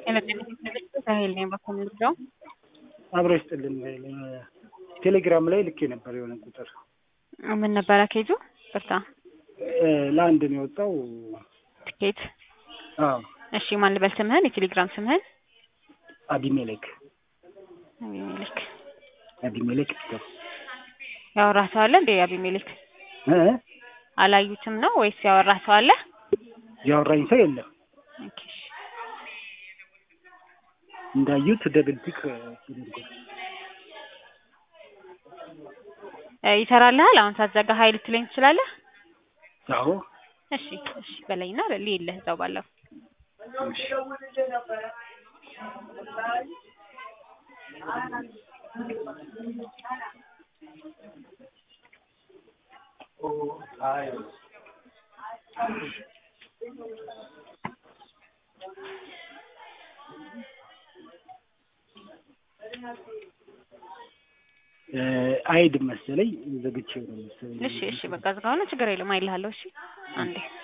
ራሄል ነኝ በኮምልጃው አብሮ ይስጥልን። ቴሌግራም ላይ ልኬ ነበር የሆነ ቁጥር ምን ነበረ ኬጁ? ብርታ ለአንድ ነው የወጣው። ትኬት አዎ እሺ፣ ማን ልበል ስምህን? የቴሌግራም ስምህን? አቢሜሌክ አቢሜሌክ። አቢሜሌክ ይስጠው ያወራህ ሰው አለ እንዴ? አቢሜሌክ እ አላዩትም ነው ወይስ ያወራህ ሰው አለ? ያወራኝ ሰው የለም። ኦኬ እሺ። እንዳዩት ደብል ቲክ ተደርጎ እ ይሰራልሃል? አሁን ሳትዘጋ ሀይል ልትለኝ ትችላለህ? አዎ እሺ እሺ በለኝና ልይልህ እዛው ባለው እሺ። እ አይድ መሰለኝ ዘግቼው ነው መሰለኝ። እሺ እሺ በቃ ዝጋው ነው ችግር የለም አይልሃለሁ። እሺ አንዴ